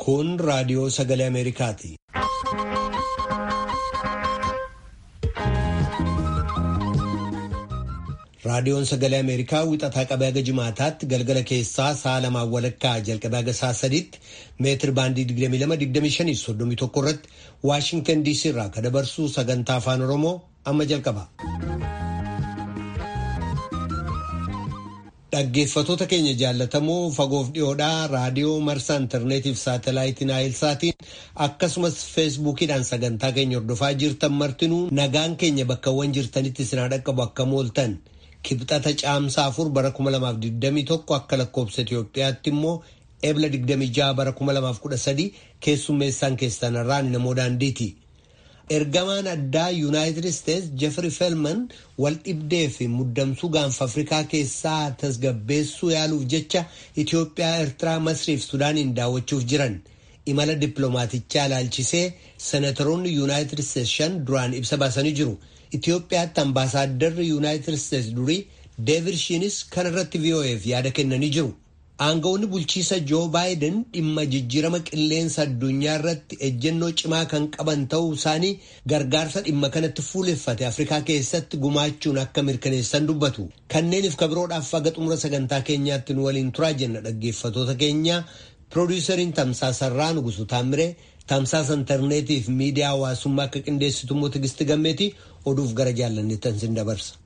Kun raadiyoo sagalee Ameerikaati. Raadiyoon sagalee Ameerikaa wixataa qabee haga jimaataatti galgala keessaa sa'a lamaan walakkaa jalqabee haga sa'a sadiitti meetir baandii 22-25-31 irratti Waashintan DC irraa kan dabarsu sagantaa afaan Oromoo amma jalqaba. Dhaggeeffatoota keenya jaallatamoo fagoof dhiyoodhaa raadiyoo marsaa intarneetiif saatalaayitiin naayilsaatiin akkasumas feesbuukiidhaan sagantaa keenya hordofaa jirtan martinuu nagaan keenya bakkawwan jirtanitti isinaa dhaqqabu akka mooltan kibxata caamsaa afur bara 2021 akka lakkoobsa Itoophiyaatti immoo ebla 26 bara 2013 keessummeessaan keessanarraan namoo daandiiti. ergamaan addaa yuunaayitid isteetsi jeffrey felman wal dhibdee fi muddamsuu gaanfa afrikaa keessaa tasgabbeessuu yaaluuf jecha itiyoophiyaa eertiraa masriif sudaaniin daawwachuuf jiran imala dippiloomaaticha ilaalchisee senatoroonni yuunaayitid isteetsi shan duraan ibsa baasanii jiru itiyoophiyaatti ambaasaaddarri yuunaayitid isteetsi durii deevid shiinis kan irratti vo'eef yaada kennanii jiru. Aangawoonni bulchiisa Joo Baayiden dhimma jijjiirama qilleensa addunyaa irratti ejjennoo cimaa kan qaban ta'uu isaanii gargaarsa dhimma kanatti fuuleffate Afrikaa keessatti gumaachuun akka mirkaneessan dubbatu. Kanneeniif kabiroodhaaf haga xumura sagantaa keenyaatti nu waliin turaa jenna dhaggeeffatoota keenya. Piroodyusariin Tamsaasarraa Nugusu Taamiree tamsaasa intarneetii fi miidiyaa hawaasummaa akka qindeessitu immoo Tigisti Gammeetii oduuf gara jaallanneettan sin dabarsa.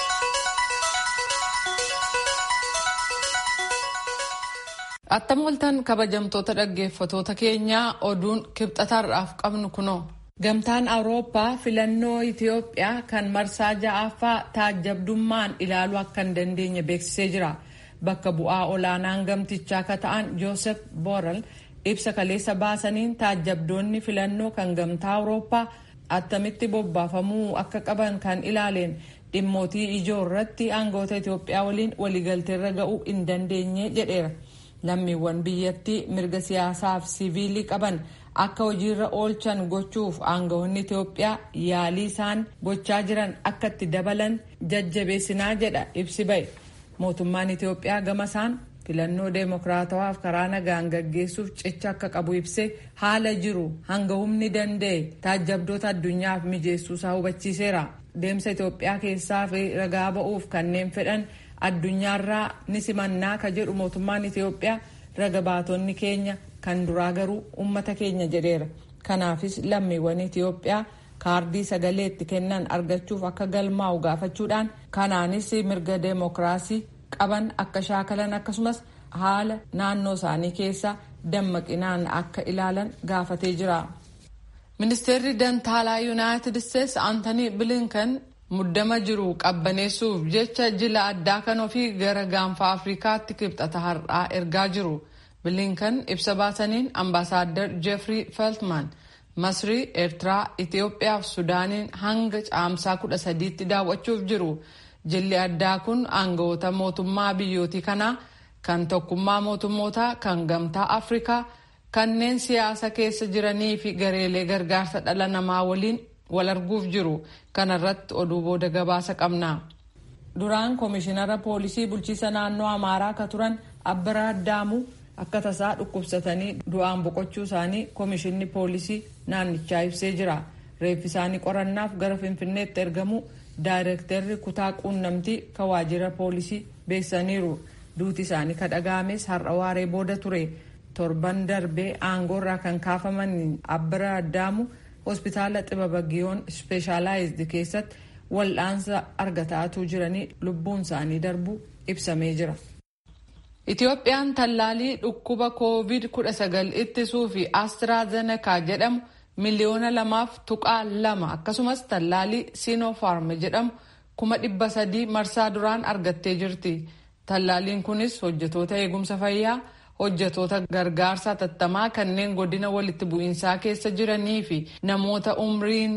Attam oltan kabajamtoota dhaggeeffatoota keenyaa oduun kibxatarraaf qabnu kunoo. Gamtaan Awurooppaa filannoo Itiyoophiyaa kan marsaa ja'affaa taajjabdummaan ilaaluu akka hin dandeenye beeksisee jira. Bakka bu'aa olaanaan gamtichaa akka ta'an Joosef Borrell ibsa kaleessa baasaniin taajjabdoonni filannoo kan gamtaa Awurooppaa attamitti bobbaafamuu akka qaban kan ilaaleen dhimmootii ijoo irratti aangoota Itiyoophiyaa waliin waliigalteerra ga'uu hin dandeenye jedheera. lammiiwwan biyyattii mirga siyaasaa fi siviilii qaban akka hojiirra oolchan gochuuf aangawoonni Itoophiyaa yaalii isaan gochaa jiran akka itti dabalan jajjabeessinaa jedha ibsi ba'e. Mootummaan Itoophiyaa gama isaan filannoo deemokiraatawaaf karaa nagaan gaggeessuuf cicha akka qabu ibsee haala jiru hanga humni danda'e taajjabdoota addunyaaf mijeessuusaa hubachiiseera. Deemsa Itoophiyaa keessaa fi ragaa ba'uuf kanneen fedhan addunyaarraa ni simannaa ka jedhu mootummaan Itoophiyaa raga baatonni keenya kan duraa garuu ummata keenya jedheera. Kanaafis lammiiwwan Itoophiyaa kaardii sagaleetti kennan argachuuf akka galmaa'u gaafachuudhaan kanaanis mirga deemokiraasii qaban akka shaakalan akkasumas haala naannoo isaanii keessa dammaqinaan akka ilaalan gaafatee jira. Ministeerri Dantaalaa Yuunaayitid Isteetsi Aantanii Bilinkan muddama jiru qabbaneessuuf jecha jila addaa kan ofii gara gaanfa afrikaatti kibxata har'aa ergaa jiru bilinkan ibsa baasaniin ambaasaaddar jeefrii feltman masrii eertiraa itiyoophiyaa fi sudaaniin hanga caamsaa kudha sadiitti daawwachuuf jiru jilli addaa kun aangawoota mootummaa biyyootii kanaa kan tokkummaa mootummootaa kan gamtaa afrikaa kanneen siyaasa keessa jiranii fi gareelee gargaarsa dhala namaa waliin wal arguuf jiru kanarratti oduu booda gabaasa qabna. duraan koomishinara poolisii bulchiisa naannoo amaaraa ka turan abbaraa addaamuu akka tasaa dhukkubsatanii du'aan boqochuu isaanii koomishinni poolisii naannichaa ibsee jira reeffi isaanii qorannaaf gara finfinneetti ergamu daayirektarri kutaa quunnamtii ka waajjira poolisii beeksaniiru duuti isaanii ka dhaga'ames har'a waaree booda ture torban darbee aangoorraa kan kaafaman abbaraa addaamu hospitaala xibaba giyoon ispeeshaalaayizd keessatti wal'aansa argataatuu jiranii lubbuun isaanii darbuu ibsamee jira. Itiyoophiyaan tallaalii dhukkuba koovid 19 ittisuu fi astraazenekaa jedhamu miliyoona lamaaf tuqaa lama akkasumas tallaalii siinofaarm jedhamu kuma dhibba sadii marsaa duraan argattee jirti. Tallaaliin kunis hojjetoota eegumsa fayyaa hojjetoota gargaarsa tattamaa kanneen godina walitti bu'iinsaa keessa jiranii fi namoota umriin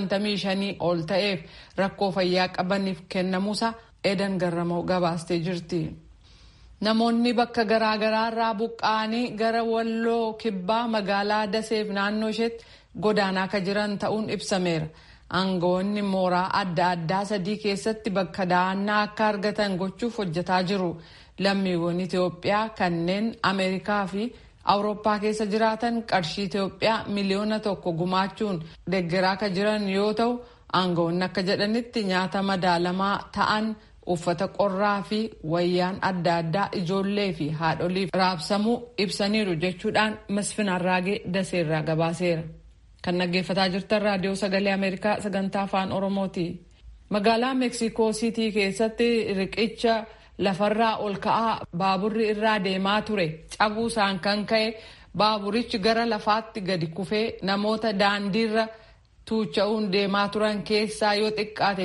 55 ol ta'eef rakkoo fayyaa qabaniif kennamuusa edan garramoo gabaastee jirti. Namoonni bakka garaagaraa irraa buqqa'anii gara walloo kibbaa magaalaa Daseef naannoo isheetti godaanaa ka jiran ta'uun ibsameera. Aangawoonni mooraa adda addaa sadii keessatti bakka da'annaa akka argatan gochuuf hojjetaa jiru. lammiiwwan Itoophiyaa kanneen Ameerikaa fi awurooppaa keessa jiraatan qarshii Itoophiyaa miliyoona tokko gumaachuun deeggaraa kan jiran yoo ta'u aangawoonni akka jedhanitti nyaata madaalamaa ta'an uffata qorraa fi wayyaan adda addaa ijoollee fi haadholiif raabsamuu ibsaniiru jechuudhaan masfin arraagee daseerraa gabaaseera. kan dhaggeeffataa jirtan raadiyoo sagalee ameerikaa sagantaa afaan oromooti. magaalaa meeksikoo siitii keessatti riqicha lafarraa ol ka'aa baaburri irraa deemaa ture cabuusaan kan ka'e baaburichi gara lafaatti gadi kufee namoota daandiirra tuucha'uun deemaa turan keessaa yoo xiqqaate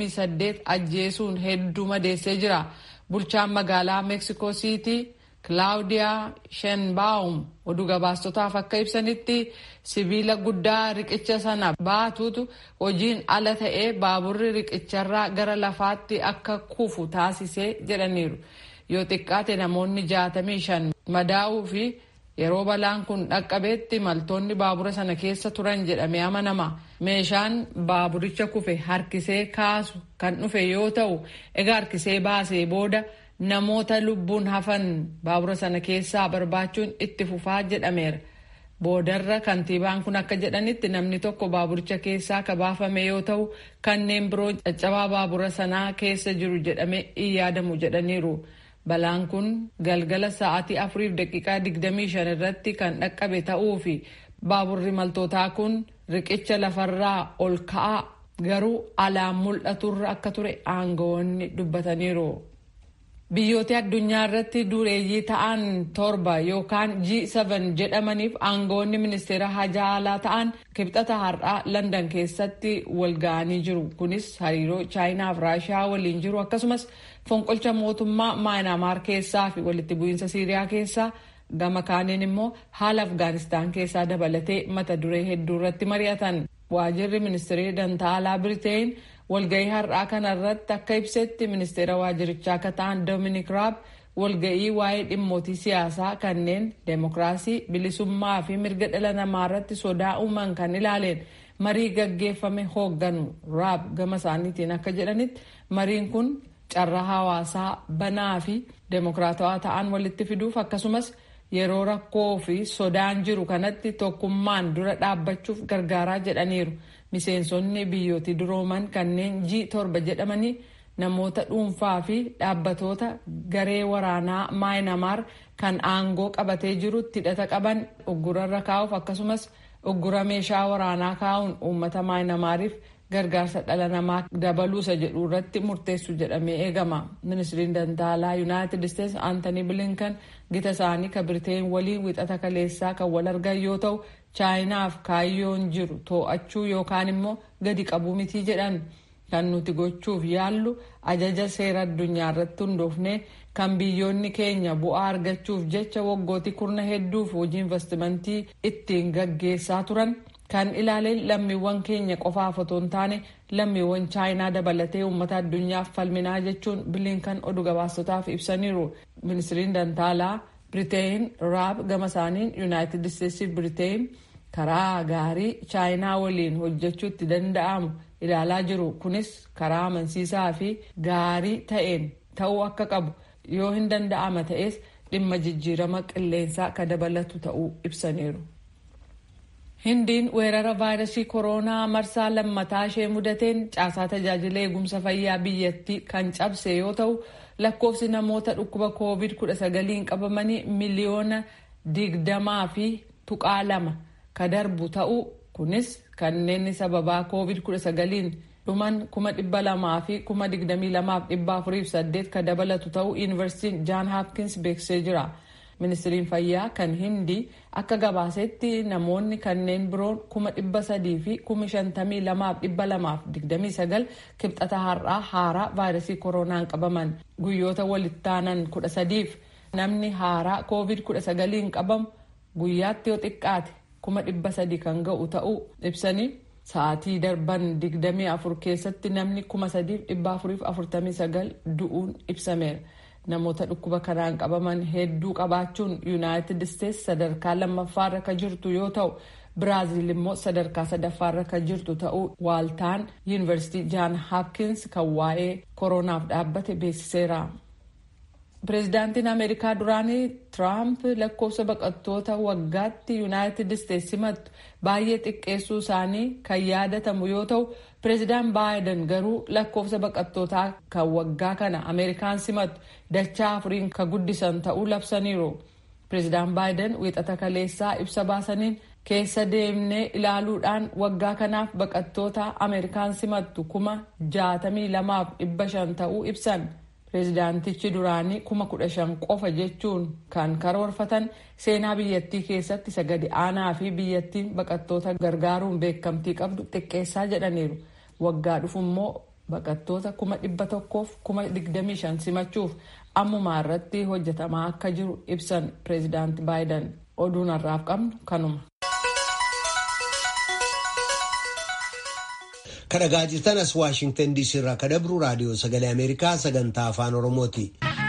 28 ajjeesuun hedduu madeessee jira bulchaan magaalaa meeksikoo siitii kilaawudiyaa shenbaawum oduu gabaastotaaf akka ibsanitti sibiila guddaa riqicha sana baatuutu hojiin ala ta'ee baaburri riqicharraa gara lafaatti akka kufu taasisee jedhaniiru yoo xiqqaate namoonni 65 madaa'uu fi yeroo balaan kun dhaqqabeetti imaltoonni baabura sana keessa turan jedhamee amanama meeshaan baaburicha kufe harkisee kaasu kan dhufe yoo ta'u egaa harkisee baasee booda namoota lubbuun hafan baabura sana keessaa barbaachuun itti fufaa jedhameera. Boodarra kantiibaan kun akka jedhanitti namni tokko baaburicha keessaa ka baafame yoo ta'u kanneen biroo caccabaa baabura sanaa keessa jiru jedhamee hin yaadamu jedhaniiru. Balaan kun galgala sa'aatii afuriif daqiiqaa 25 irratti kan dhaqqabe ta'uu fi baaburri imaltootaa kun riqicha lafarraa ol ka'aa garuu alaan mul'aturra akka ture aangawoonni dubbataniiru. Biyyoota addunyaa irratti dureeyyii ta'an torba yookaan G7 jedhamaniif aangawoonni ministeera hajaa alaa ta'an kibxata har'aa Landan keessatti wal ga'anii jiru. Kunis hariiroo Chaayinaa fi Raashiyaa waliin jiru akkasumas fonqolcha mootummaa Maayinaamaar keessaa fi walitti bu'iinsa Siiriyaa keessaa gama kaaniin immoo haala Afgaanistaan keessaa dabalatee mata duree hedduu irratti mari'atan. Waajirri ministeerii dantaa alaa Biriteen walga'ii har'aa kanarratti akka ibsetti ministeera waajirichaa akka ta'an Doominik Raab walga'ii waa'ee dhimmootii siyaasaa kanneen deemokiraasii bilisummaa fi mirga dhala namaa irratti sodaa uuman kan ilaaleen marii gaggeeffame hoogganu Raab gama isaaniitiin akka jedhanitti mariin kun carraa hawaasaa banaa fi deemokiraatawaa ta'an walitti fiduuf akkasumas yeroo rakkoo fi sodaan jiru kanatti tokkummaan dura dhaabbachuuf gargaaraa jedhaniiru. miseensonni biyyootii durooman kanneen G torba jedhamanii namoota dhuunfaa fi dhaabbatoota garee waraanaa maayinamaar kan aangoo qabatee jirutti hidhata qaban uggurarra kaa'uuf akkasumas uggura meeshaa waraanaa kaa'uun uummata maayinamaariif gargaarsa dhala namaa dabaluusa jedhu irratti murteessu jedhamee eegama. Ministiriin Dantaalaa Yuunaayitid Isteetsi Aantanii Bilinkan gita isaanii kan Biriteen waliin wixata kaleessaa kan wal argan yoo ta'u chaayinaaf kaayyoon jiru too'achuu yookaan immoo gadi qabuu mitii jedhan kan nuti gochuuf yaallu ajaja seera addunyaa irratti hundoofne kan biyyoonni keenya bu'aa argachuuf jecha waggootii kurna hedduuf hojii investimentii ittiin gaggeessaa turan kan ilaaleen lammiiwwan keenya qofaaf otoo hin taane lammiiwwan chaayinaa dabalatee uummata addunyaaf falminaa jechuun bilinkan oduu gabaasotaaf ibsaniiru ministiriin dantaalaa Biriteen raab gama isaaniin yuunaayitid isteetsiif Biriteen karaa gaarii chaayinaa waliin hojjechuutti danda'amu ilaalaa jiru kunis karaa amansiisaa fi gaarii ta'een ta'uu akka qabu yoo hin danda'ama ta'es dhimma jijjiirama qilleensaa ka dabalatu ta'uu ibsaniiru. Hindiin weerara vaayirasii kooroonaa marsaa lammataa ishee mudateen caasaa tajaajila eegumsa fayyaa biyyattii kan cabse yoo ta'u lakkoofsi namoota dhukkuba koovid 19 qabamanii miliyoona digdamaa fi tuqaa lama ka darbu ta'u kunis kanneen sababaa koovid 19 dhuman kuma dhibba lamaa fi kuma digdamii lamaaf dhibba afuriif saddeet ka dabalatu ta'uu yuunivarsiitiin jaan haapkins beeksisee jira. ministiriin fayyaa kan hindii akka gabaasetti namoonni kanneen biroon kuma dhibba sadii fi kuma shantamii lamaaf dhibba lamaaf digdamii sagal kibxata har'aa haaraa vaayirasii kooroonaan qabaman guyyoota walittaanan kudha sadiif namni haaraa koovid kudha sagaliin qabamu guyyaatti yoo xiqqaate kuma dhibba sadii kan ga'u ta'uu ibsanii sa'aatii darban digdamii afur keessatti namni kuma sadiif dhibba afuriif afurtamii sagal du'uun ibsameera. namoota dhukkuba kanaan qabaman hedduu qabaachuun yuunaayitid isteetsi sadarkaa lammaffaarra ka jirtu yoo ta'u biraaziil immoo sadarkaa sadaffaarra ka jirtu ta'uu waaltaan yuunivarsiitii jaan haapkins kan waa'ee kooroonaaf dhaabbate beeksiseera. pireezidaantiin ameerikaa duraanii tiraamp lakkoofsa baqattoota waggaatti yuunaayitid isteetsi simattu baay'ee xiqqeessuu isaanii kan yaadatamu yoo ta'u pireezidaan baayiden garuu lakkoofsa baqattootaa kan waggaa kana ameerikaan simattu dachaa afuriin kan guddisan ta'uu labsaniiru pireezidaan baayiden wiixata kaleessaa ibsa baasaniin keessa deemnee ilaaluudhaan waggaa kanaaf baqattoota ameerikaan simattu kuma jaatamii lamaaf dhibba shan ta'uu ibsan. pireezidaantichi duraanii kuma kudha shan qofa jechuun kan karoorfatan seenaa biyyattii keessatti isa gadi aanaa fi biyyattiin baqattoota gargaaruun beekamtii qabdu xiqqeessaa jedhaniiru waggaa dhufu immoo baqattoota kuma dhibba tokkoof kuma digdamii shan simachuuf ammumaa irratti hojjetamaa akka jiru ibsan pireezidaanti baayiden oduun har'aaf qabnu kanuma. kadhagaa jirtan as waashingtan diisii irraa kadabru raadiyoo sagalee ameerikaa sagantaa afaan oromooti.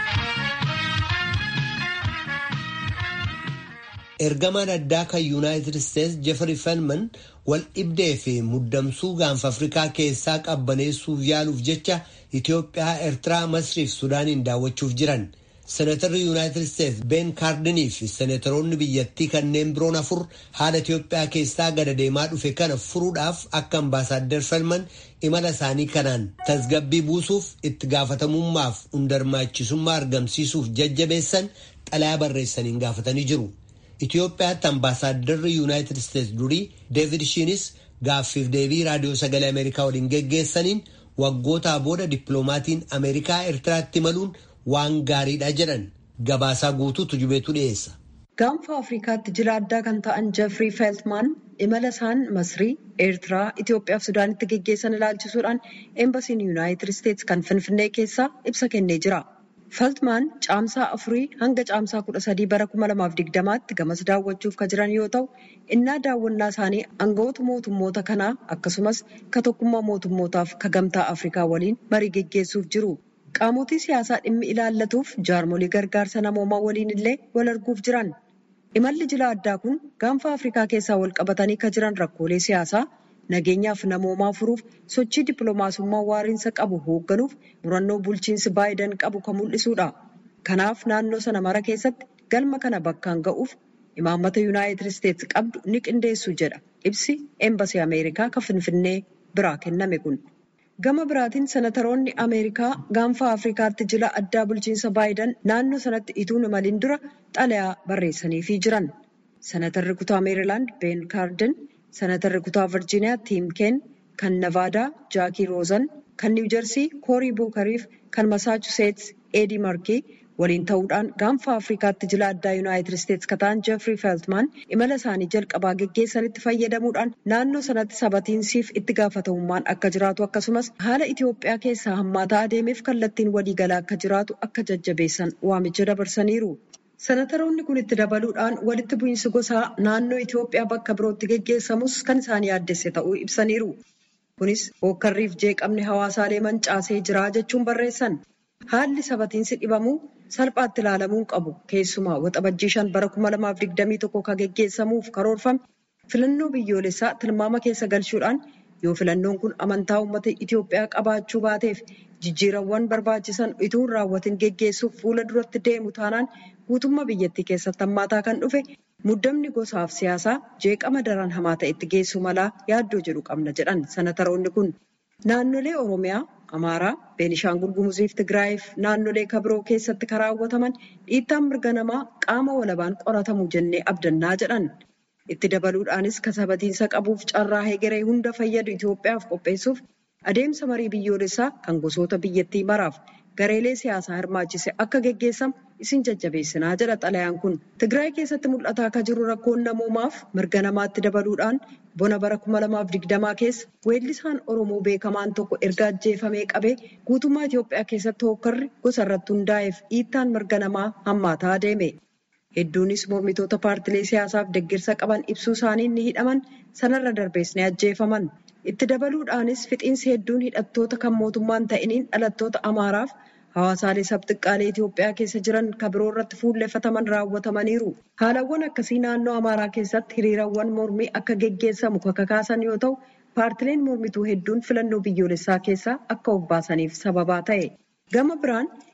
ergamaan addaa kan yuunaayitid isteetsi jeefari felman wal dhibdee fi muddamsuu gaanfa afrikaa keessaa qabbaneessuuf yaaluuf jecha itiyoophiyaa eertiraa masriif sudaaniin daawwachuuf jiran. Seneetarri Yuunaayitid Isteetsi Ben Kaardinii fi seneetaroonni biyyattii kanneen biroon afur haala Itiyoophiyaa keessaa gada deemaa dhufe kana furuudhaaf akka ambaasaaddar Felman imala isaanii kanaan tasgabbii buusuuf itti gaafatamummaaf hundarmaachisummaa argamsiisuuf jajjabeessan xalayaa barreessaniin gaafatanii jiru. Itiyoophiyaatti ambaasaadarri Yuunaayitid Isteetsi durii Deevid Shiinis gaaffiif deebii raadiyoo sagalee Ameerikaa waliin geggeessaniin waggootaa booda dippiloomaatiin Ameerikaa Eertiraatti imaluun waan gaariidha jedhan gabaasaa guutuutu jubeetu dhiyeessa. Gaanfa Afrikaatti jila addaa kan ta'an Jeffrey Feltman imala isaan Masrii, Eertiraa, Itoophiyaa fi Sudaanitti geggeessan ilaalchisuudhaan eembasiin Yuunaayitid Isteetsi kan Finfinnee keessaa ibsa kennee jira. Feltman caamsaa afurii hanga caamsaa kudha sadii bara kuma lamaaf digdamaatti gamas daawwachuuf kan jiran yoo ta'u, innaa daawwannaa isaanii aangawoota mootummoota kanaa akkasumas ka tokkummaa mootummootaaf ka gamtaa Afrikaa waliin marii geggeessuuf jiru. Qaamotii siyaasaa dhimmi ilaallatuuf jaarmolii gargaarsa namoomaa waliin illee wal arguuf jiran. Imalli jila addaa kun gaanfa Afrikaa keessaa wal qabatanii kan jiran rakkoolee siyaasaa nageenyaaf namoomaa furuuf sochii dippiloomaasummaa waariinsa qabu hoogganuuf murannoo bulchiinsi baayiden qabu kan mul'isuudha. Kanaaf naannoo sana mara keessatti galma kana bakkaan ga'uuf imaammata Yuunaayitid Isteetsi qabdu ni qindeessu jedha ibsi eembasii Ameerikaa kan Finfinnee biraa kenname kun. Gama biraatiin senataroonni Ameerikaa gaanfa Afrikaatti jila addaa bulchiinsa baayiden naannoo sanatti ituun imaliin dura xalayaa barreessaniifii jiran. Senatarri kutaa Meerilaand Ben Kaarden, Senatarri kutaa Virjiiniyaa Tiim Keen, kan Navaadaa Jaakii Roozan, kan Niwujersii Koorii Buukariif kan Masaachuseets Eedii Markii waliin ta'uudhaan gaanfa Afrikaatti jila addaa Yuunaayitid Isteetsi kataan Jeefrii Feeltmaan imala isaanii jalqabaa geggeessanitti fayyadamuudhaan naannoo sanatti sabatiinsiif itti gaafatamummaan akka jiraatu akkasumas haala Itoophiyaa keessaa hammaataa adeemeef kallattiin waliigalaa akka jiraatu akka jajjabeessan waamicha dabarsaniiru. Senataroonni kun itti dabaluudhaan walitti bu'iinsi gosaa naannoo Itoophiyaa bakka birootti geggeessamus kan isaan yaaddesse ta'uu ibsaniiru. Kunis hookkarriif jeeqamni hawaasaalee mancaasee jira jechuun barreessan. Haalli sabatiinsi dhibamuu salphaatti ilaalamuu qabu. Keessumaa waxabajjii shan bara kuma lamaaf digdamii tokko kan geggeessamuuf karoorfame filannoo biyyoolessaa tilmaama keessa galchuudhaan yoo filannoon kun amantaa uummata Itoophiyaa qabaachuu baateef jijjiirawwan barbaachisan utuu hin raawwatin geggeessuuf fuula duratti deemu taanaan guutummaa biyyattii keessatti hammaataa kan dhufe muddamni gosaaf siyaasaa jeeqama daran hamaa ta'etti geessu malaa yaaddoo jedhu qabna jedhan senataroonni kun. Naannolee Oromiyaa, Amaaraa, Beenishaangul Gumuziif Tigraayiif naannolee kabiroo keessatti kan raawwataman dhiittaan mirga namaa qaama walabaan qoratamu jennee abdannaa jedhan. Itti dabaluudhaanis kasabatiinsa qabuuf carraa hegeree hunda fayyadu Itoophiyaaf qopheessuuf adeemsa marii biyyoolessaa kan gosoota biyyattii maraaf gareelee siyaasaa hirmaachise akka geggeessamu isin jajjabeessinaa jedha xalayaan kun. Tigraay keessatti mul'ataa akka jiru rakkoon namoomaaf mirga namaatti dabaluudhaan bona bara kuma lamaaf digdamaa keessa weellisaan Oromoo beekamaan tokko erga ajjeefamee qabee guutummaa Itoophiyaa keessatti hookkarri gosa irratti hundaa'eef dhiittaan mirga namaa hammaataa adeeme. Hedduunis mormitoota paartilee siyaasaaf deeggarsa qaban ibsuu isaaniin ni hidhaman sanarra darbees ni ajjeefaman. Itti dabaluudhaanis fixiinsi hedduun hidhattoota kan mootummaan ta'iniin dhalattoota Amaaraaf hawaasaalee sabxiqqaalee Itoophiyaa keessa jiran kan biroo irratti fuulleffataman raawwatamaniiru. Haalawwan akkasii naannoo Amaaraa keessatti hiriirawwan mormii akka geggeessamu kan kakaasan yoo ta'u, paartileen mormituu hedduun filannoo biyyoolessaa keessaa akka of baasaniif sababaa ta'e. Gama biraan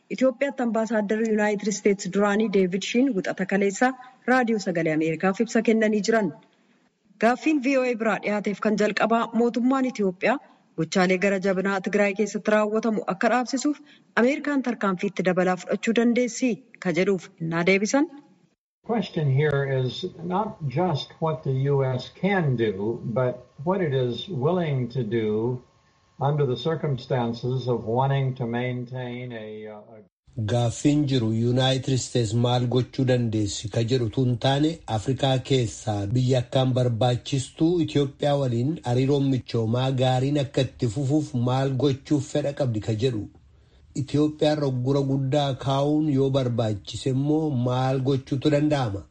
Itoophiyaatti ambaasaadarri Yuunaayitid Isteetsi duraanii Deevid Shiin wixata kaleessaa raadiyoo sagalee Ameerikaaf ibsa kennanii jiran. Gaaffiin VOA biraa dhiyaateef kan jalqabaa mootummaan Itoophiyaa gochaalee gara jabinaa Tigraay keessatti raawwatamu akka dhaabsisuuf Ameerikaan tarkaanfiitti dabalaa fudhachuu dandeessi ka jedhuuf innaa deebisan. The question here is not just what the U.S. can do, but what it is willing to do under the circumstances of wanting to maintain a. a... Gaaffiin jiru Yuunaayitid Isteets maal gochuu dandeessi ka jedhu tun taane Afrikaa keessaa biyya akkaan barbaachistuu Itoophiyaa waliin hariiroon michoomaa gaariin akka itti fufuuf maal gochuuf fedha qabdi ka jedhu. Itoophiyaan roggura guddaa kaa'uun yoo barbaachise immoo maal gochuutu danda'ama.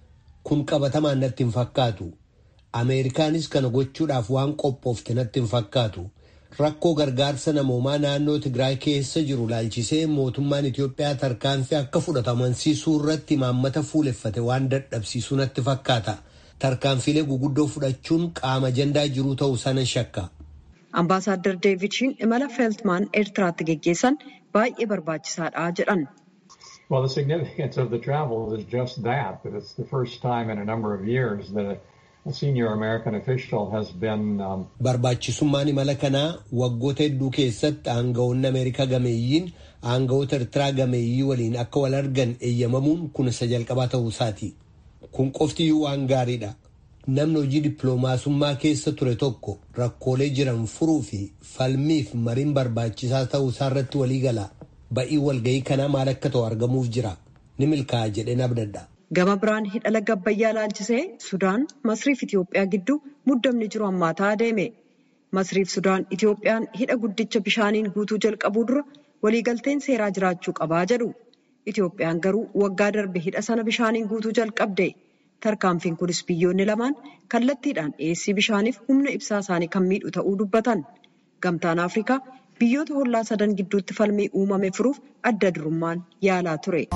Kun qabatamaan natti hin fakkaatu. Ameerikaanis kana gochuudhaaf waan qophoofte natti hin fakkaatu. Rakkoo gargaarsa namoomaa naannoo Tigraay keessa jiru laalchisee mootummaan Itoophiyaa tarkaanfii akka fudhatamansiisuu irratti imaammata fuuleffate waan dadhabsiisuu natti fakkaata. Tarkaanfiilee guguddoo fudhachuun qaama ajandaa jiruu ta'uu sana shakka. Ambaasaadder Deevid Shiin imala Feeltmaan Eertiraatti geggeessan baay'ee barbaachisaadha jedhan. Well, the significance of the travel is just that, that it's the first time in a number of years that a senior American official has been. Um... Barbaachisummaan imala kanaa waggoota hedduu keessatti aangawoonni Ameerikaa gameeyyiin aangawoota Eertiraa gameeyyii waliin akka wal argan eeyyamamuun kun isa jalqabaa ta'uu isaati. Kun qoftiyyuu waan gaariidha. Namni hojii dippiloomaasummaa keessa ture tokko rakkoolee jiran furuu fi falmiif mariin barbaachisaa ta'uu isaa irratti walii gala. Ba'ii walga'ii kanaa maal akka ta'u argamuuf jira. Ni milkaa'a jedheen abdadha. Gama biraan hidha laga Abbayyaa laalchisee Sudaan, Masriif Itoophiyaa gidduu muddamni jiru hammaataa adeeme. Masriif Sudaan Itoophiyaan hidha guddicha bishaaniin guutuu jalqabuu dura waliigalteen seeraa jiraachuu qabaa jedhu. Itoophiyaan garuu waggaa darbe hidha sana bishaaniin guutuu jalqabde. Tarkaanfiin kunis biyyoonni lamaan kallattiidhaan dhiyeessii bishaaniif humna ibsaa isaanii kan miidhu ta'uu dubbatan. Gamtaan Afrikaa biyyoota hollaa sadan gidduutti falmii uumame furuuf adda durummaan yaalaa ture.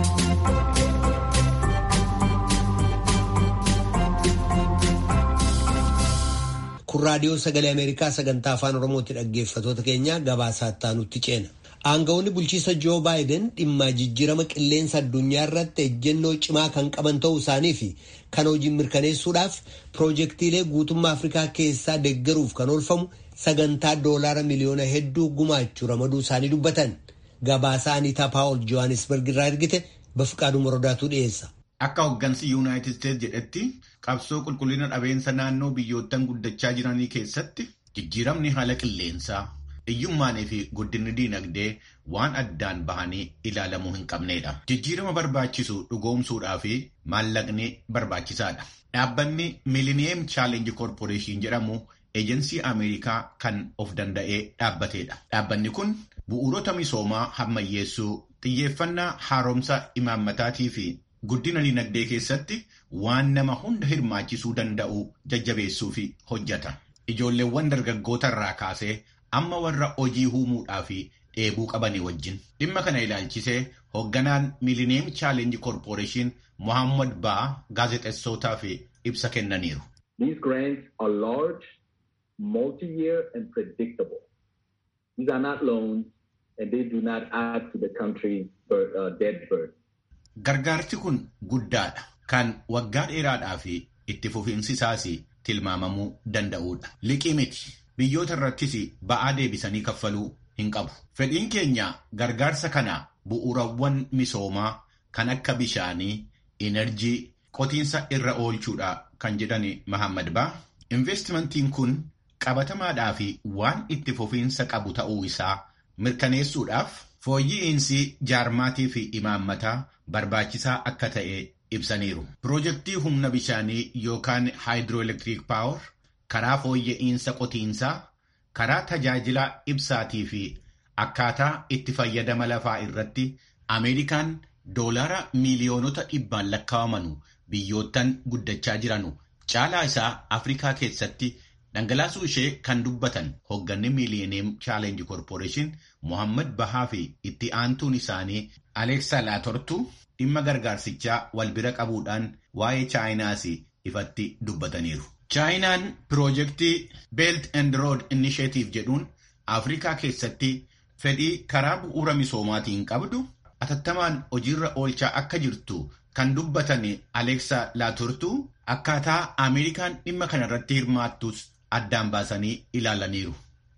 Kun raadiyoo sagalee Ameerikaa sagantaa afaan Oromootti dhaggeeffatoota keenya gabaasaatti aanutti ceena. Aangawoonni bulchiisa Joo Baayiden dhimma jijjiirama qilleensa addunyaa irratti ejjennoo cimaa kan qaban ta'uu isaanii fi kan hojiin mirkaneessuudhaaf piroojeektiilee guutummaa Afrikaa keessaa deeggaruuf kan oolfamu sagantaa doolaara miliyoona hedduu gumaachuu ramaduu isaanii dubbatan. Gabaasaa Aniitaa Paawul Johannesburg irraa ergite Bafiqaaduu Morodaatu dhiyeessa. Akka hooggansi Yuunaayitid Isteetsi jedhetti qabsoo qulqullina dhabeensa naannoo biyyoottan guddachaa jiranii keessatti jijjiiramni haala qilleensaa. Hiyyummaanii fi guddinni diinagdee waan addaan bahanii ilaalamuu hin qabnedha. Jijjiirama barbaachisu dhugoomsuudhaa fi maallaqni barbaachisaadha. Dhaabbanni Millennium Challenge Corporation jedhamu eejensii Ameerikaa kan of danda'ee dhaabbatedha. Dhaabbanni kun bu'uurota misoomaa hammayyeessuu, xiyyeeffannaa haaromsa imaammataatii fi guddina diinagdee keessatti waan nama hunda hirmaachisuu danda'u jajjabeessuu fi hojjeta. Ijoolleewwan dargaggoota irraa kaasee amma warra hojii uumuudhaa fi dheebuu qabanii wajjin dhimma kana ilaalchisee hoogganaan Millennium Challenge Corporation Mohammad Baa gaazexeessootaa fi ibsa kennaniiru. These grants are large, multi-year and predictable. These are not loans and they do not add to the country's uh, debt burden. Gargaarsi kun guddaadha. Kan waggaa dheeraadhaa fi itti fufiinsi isaas tilmaamamuu danda'udha. Liqii miti. Biyyoota irrattis ba'aa deebisanii kaffaluu hin qabu. Fedhiin keenya gargaarsa kana bu'uurawwan misoomaa kan akka bishaanii, enerjii, qotiinsa irra oolchuudha kan jedhani Mahammad Baa. Investimentiin kun qabatamaadhaa fi waan itti fufiinsa qabu ta'uu isaa mirkaneessuudhaaf fooyya'iinsi jaarmaatii fi imaammataa barbaachisaa akka ta'e ibsaniiru. Piroojeektii humna bishaanii yookaan haayidirooelektiriik paawar karaa fooyya'iinsa qotiinsaa, karaa tajaajila ibsaatii fi akkaataa itti fayyadama lafaa irratti Ameerikaan doolaara miiliyoonota dhibbaan lakkaa'aman biyyoottan guddachaa jiranu caalaa isaa Afrikaa keessatti dhangalaasuu ishee kan dubbatan hoogganni miiliyeeniyeem chaalenji koorporeeshin Mohammad Bahaa fi itti aantuun isaanii Aleeksaa Laatortu dhimma gargaarsichaa wal bira qabuudhaan waa'ee chaayinaas ifatti dubbataniiru. Chaayinaan piroojeektii Belt and Road Initiative jedhuun Afrikaa keessatti fedhii karaa bu'uura misoomaatiin qabdu atattamaan hojiirra oolchaa akka jirtu kan dubbatan Aleeksaa Laaturtuu akkaataa Ameerikaan dhimma kanarratti hirmaattus addaan baasanii ilaalaniiru.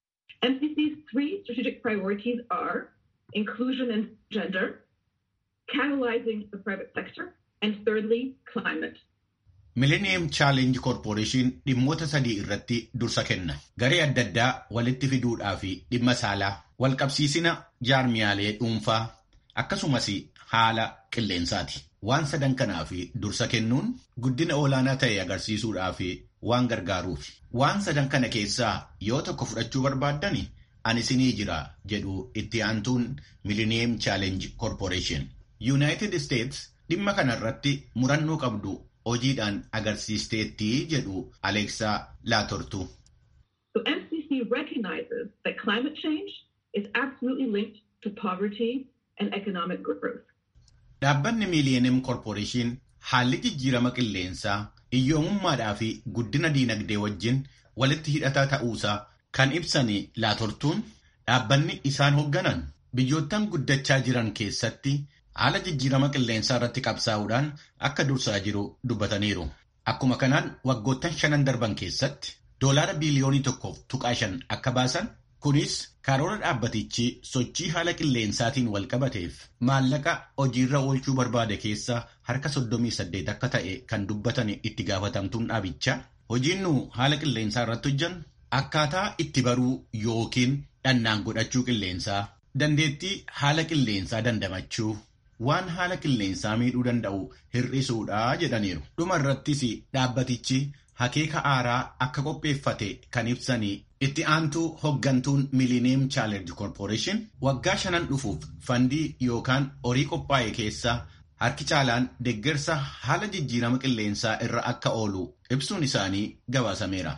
MCC's three strategic priorities are inclusion and gender, catalyzing the private sector, and thirdly, climate. Millennium Challenge Corporation dhimmoota sadii irratti dursa kenna. Garee adda addaa walitti fiduudhaa fi dhimma saalaa, walqabsiisina jaarmiyaalee dhuunfaa, akkasumas haala qilleensaati. Waan sadan kanaa fi dursa kennuun guddina olaanaa ta'e agarsiisuudhaa fi waan gargaaruufi. Waan sadan kana keessaa yoo tokko fudhachuu barbaaddani ani isinii jira jedhu itti aantuun Millennium Challenge Corporation. United States dhimma kanarratti murannoo qabdu hojiidhaan agarsiisteetti jedhu Aleeksaa Laatortu. So MCC recognizes that climate change is absolutely linked to poverty and economic growth. Dhaabbanni Millennium Corporation haalli jijjiirama qilleensaa iyyoomummaadhaa fi guddina diinagdee wajjin walitti hidhataa ta'uusaa kan ibsan laatortuun dhaabbanni isaan hoogganan biyyoottan guddachaa jiran keessatti haala jijjiirama qilleensaa irratti qabsaa'uudhaan akka dursaa jiru dubbataniiru. Akkuma kanaan waggoottan shanan darban keessatti doolaara biiliyoonii tokkoof tuqaa shan akka baasan kunis karoora dhaabbatichi sochii haala qilleensaatiin wal qabateef maallaqa hojiirra oolchuu barbaade keessa harka 38 akka ta'e kan dubbatan itti gaafatamtuun dhaabichaa hojiin nu haala qilleensaa irratti hojjannu akkaataa itti baruu yookiin dhannaan godhachuu qilleensaa dandeettii haala qilleensaa dandamachuu waan haala qilleensaa miidhuu danda'u hir'isuudha jedhaniiru. Dhuma irrattis dhaabbatichi hakeeka aaraa akka qopheeffate kan ibsanii itti aantuu hoggantuun Millennium Challenge Corporation waggaa shanan dhufuuf fandii yookaan horii qophaa'e keessaa harki caalaan deeggarsa haala jijjiirama qilleensaa irra akka oolu ibsuun isaanii gabaasameera.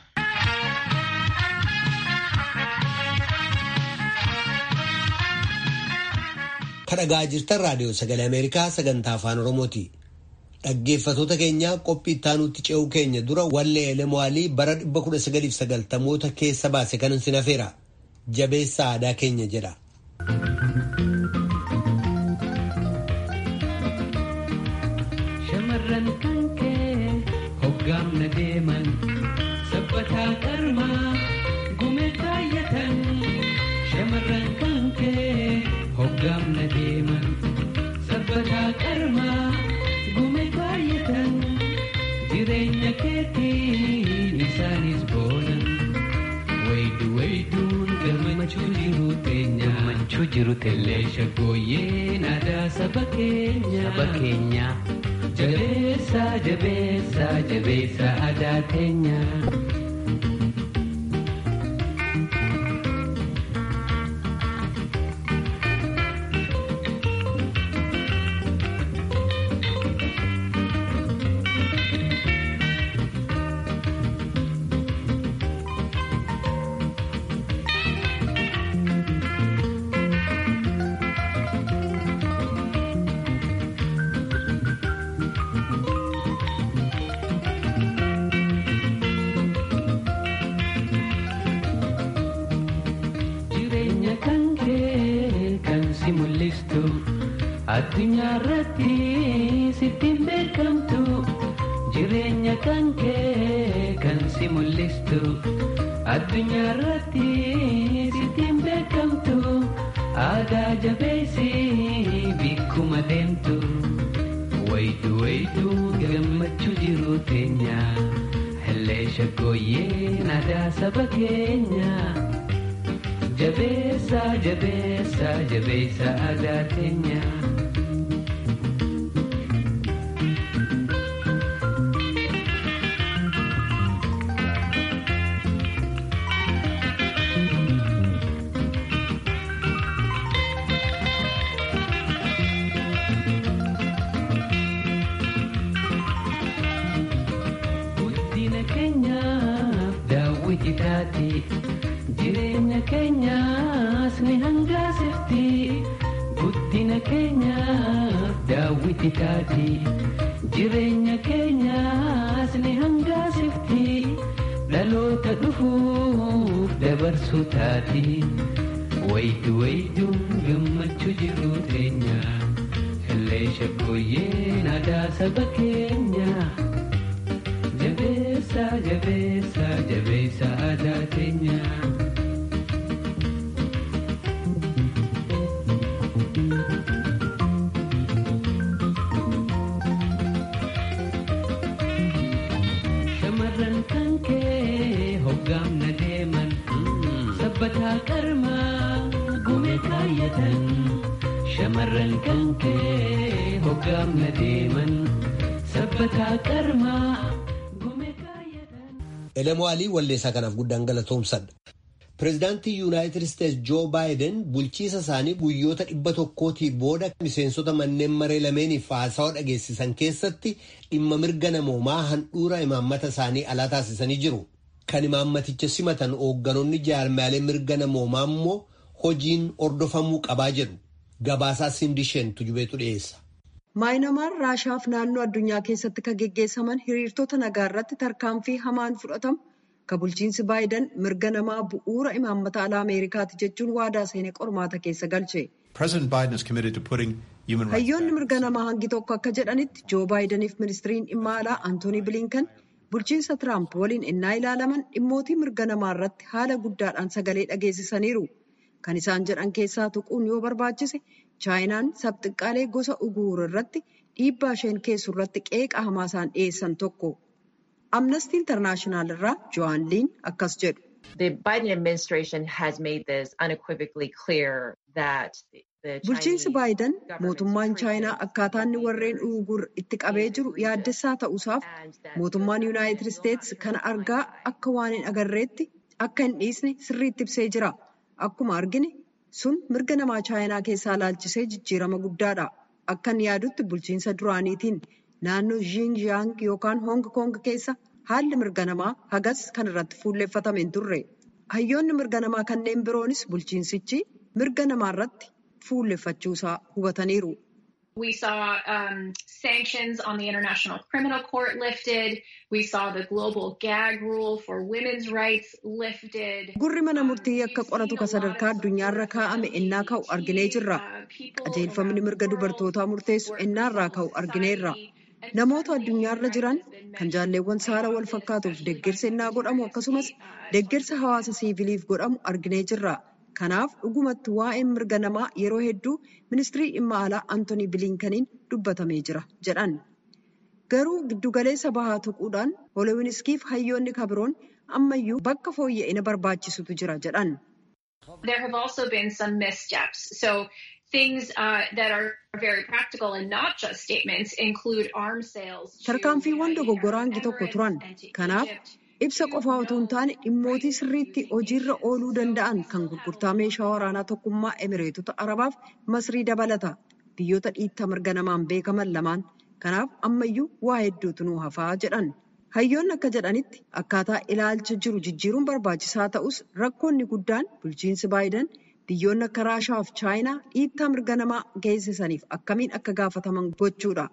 kadhagaa jirtan raadiyoo sagalee ameerikaa sagantaa afaan oromooti dhaggeeffatoota keenyaa qophii ittaanutti ce'uu keenya dura wallee elemo'aalii bara 1990moota keessa baase kan sin hafeera jabeessa aadaa keenya jedha. shamarran kan kee hoggaamna deeman sabbataa qarmaa gumee kaayyatan shamarran kan kee hoggaamna deeman sabbataa qarmaa gumee kaayyatan jireenya keetiin isaanis boonan waydu wayduun gammachuu jiru teenya gammachuu jiru teellee shaggooyyeen aadaa saba keenya saba keenya jabeessa jabeessa jabeessa aadaa teenya. jireenya kan kee kan si mul'istu addunyaa irratti sittiin beekamtu jireenya kan kee kan si mul'istu addunyaa irratti sittiin beekamtu aadaa jabeessi bikkuma deemtu waydu waydu gammachuu jiru teenya hellee shaggooyyeen aadaa saba keenya. jabeessa jabeessa jabeessa aadaa teenya. guddina keenyaaf daawwiti taati jireenya keenyaas ni hangaasifti guddina keenyaaf daawwiti taati jireenya keenyaas ni hangaasifti dhaloota dhufuuf dabarsuu taati waydu waydu gammachuu jiru teenya illee shakkooyyeen aadaa saba keenya jabeessa jabeessa jabeessa aadaa teenya. shamarran kan kee hoggaamna deeman sabbataa qarmaa gume kaayyatan shamarran kan kee hoggaamna deeman sabbataa qarmaa gume kaayyatan. Elemoo Alii walleessaa kanaaf guddaan galatoomsadha. Pireezidaantii Yuunaayitid Isteets Joo Baayiden bulchiisa isaanii guyyoota dhibba tokkootii booda miseensota manneen maree lameeniif haasawaa dhageessisan keessatti dhimma mirga namoomaa handhuura imaammata isaanii alaa taasisanii jiru. Kan imaammaticha simatan hoogganoonni jaarmaalee mirga namoomaa immoo hojiin hordofamuu qabaa jedhu. Gabaasaa Sindisheen tujubeetu dhiyeessa. Maayinamaar Raashaaf naannoo addunyaa keessatti kan geggeessaman hiriirtota nagaa irratti tarkaanfii hamaan fudhatamu kan bulchiinsi Baayiden mirga namaa bu'uura imaammata alaa Ameerikaati jechuun waadaa seenee qormaata keessa galche. Hayyoonni mirga namaa hangi tokko akka jedhanitti Joo Baayideniif ministiriin dhimma alaa Antoonii Bilinkan bulchiinsa Tiraamp waliin innaa ilaalaman dhimmootii mirga namaa irratti haala guddaadhaan sagalee dhageessisaniiru. Kan isaan jedhan keessaa tuquun yoo barbaachise chaayinaan sabxiqqaalee gosa uguur irratti dhiibbaa isheen geessu irratti qeeqa hamaa isaan dhiyeessan tokko. Amnesty International irraa Joan Liin akkas jedhu. The Biden administration has made this unequivocally clear that the Bulchiinsi Baayiden mootummaan chaayinaa akkaataa inni warreen uguur itti qabee jiru yaaddessaa ta'uusaaf mootummaan Yuunaayitid Isteets kana argaa akka waan hin agarreetti akka hin dhiisne sirriitti ibsee jira. Akkuma argine sun mirga namaa chaayinaa keessaa laalchisee jijjiirama guddaadha. Akkan yaadutti bulchiinsa duraaniitiin naannoo Xinjiang yookaan Hong Kong keessa haalli mirga namaa hagas kan irratti fuulleeffatame hin turre. Hayyoonni mirga namaa kanneen biroonis bulchiinsichi mirga namaa irratti fuulleeffachuusaa hubataniiru. We saw um, sanctions on the International Criminal Court lifted. We saw the global gag rule for women's rights lifted. Gurri mana murtii akka qoratu ka sadarkaa addunyaarra kaa'ame ennaa ka'u arginee jirra. Qajeelfamni mirga dubartootaa murteessu ennaarraa ka'u argineerra. Namoota addunyaarra jiran kan jaalleewwan saala wal fakkaatuuf deeggarsa ennaa godhamu akkasumas deeggarsa hawaasa siiviliif godhamu arginee jirra. Kanaaf dhugumatti waa'een mirga namaa yeroo hedduu ministirii dhimma alaa Antoonii Biliinkaniin dubbatamee jira jedhan. Garuu giddugaleessa bahaa tuquudhaan Hooloowiniskiif hayyoonni kabiroon ammayyuu bakka fooyya'ina barbaachisutu jira jedhan. There have also been some missteps. So things uh, that are very practical and not just statements include arms sales. Tarkaanfiiwwan dogoggoraa hangi tokko turan. Kanaaf ibsa qofaa otoo hin taane dhimmootii sirriitti hojiirra ooluu danda'an kan gurgurtaa meeshaa waraanaa tokkummaa emireetota arabaaf masrii dabalata biyyoota dhiittaa mirga namaan beekaman lamaan kanaaf ammayyuu waa hedduutu nuu hafaa jedhan hayyoonni akka jedhanitti akkaataa ilaalcha jiru jijjiiruun barbaachisaa ta'us rakkoonni guddaan bulchiinsi baayiden biyyoonni akka raashaa fi chaayinaa dhiittaa mirga namaa geessisaniif akkamiin akka gaafataman gochuudha.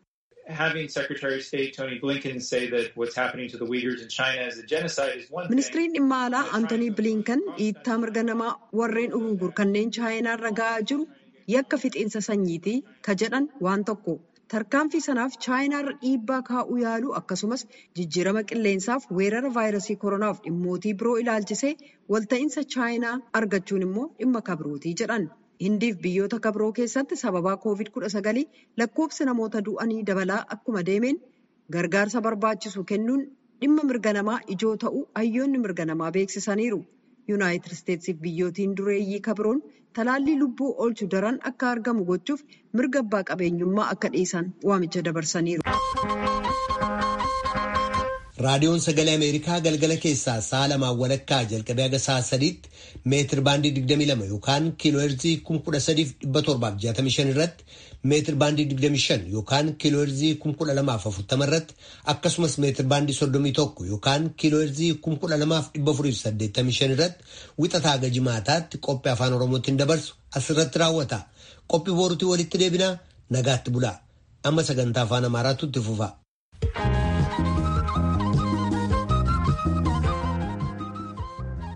having Secretary of State Tony Blinken say that what's happening to the Uyghurs in China is a genocide is one thing. Ministiriin dhimma alaa Antoonii Bilinkan dhiittaa mirga namaa warreen Uyghur kanneen chaayinaarra ga'aa jiru yakka fixiinsa sanyiitii ka jedhan waan tokko. Tarkaanfii sanaaf chaayinaarra dhiibbaa kaa'uu yaaluu akkasumas jijjiirama qilleensaaf weerara vaayirasii koronaaf dhimmootii biroo ilaalchisee walta'iinsa chaayinaa argachuun immoo dhimma kabirootii jedhan. Hindiif biyyoota kabiroo keessatti sababaa COVID-19 lakkoofsi namoota du'anii dabalaa akkuma deemeen gargaarsa barbaachisu kennuun dhimma mirga namaa ijoo ta'uu hayyoonni mirga namaa beeksisaniiru. Yuunaayitid Isteetsiif biyyootiin dureeyyii kabiroon talaallii lubbuu oolchu daran akka argamu gochuuf mirga abbaa qabeenyummaa akka dhiisan waamicha dabarsaniiru. raadiyoon sagalee ameerikaa galgala keessaa sa'a lamaan walakkaa jalqabee haga sa'a sadiitti meetir baandii 22 yookaan kiilooherzii 13765 irratti meetir baandii 25 yookaan kiilooherzii 12040 irratti akkasumas meetir baandii 31 yookaan kiilooherzii 12485 irratti wixataa haga jimaataatti qophii afaan oromootiin dabarsu asirratti raawwata qophii boorutii walitti deebinaa nagaatti bulaa amma sagantaa afaan amaaraatu itti fufa.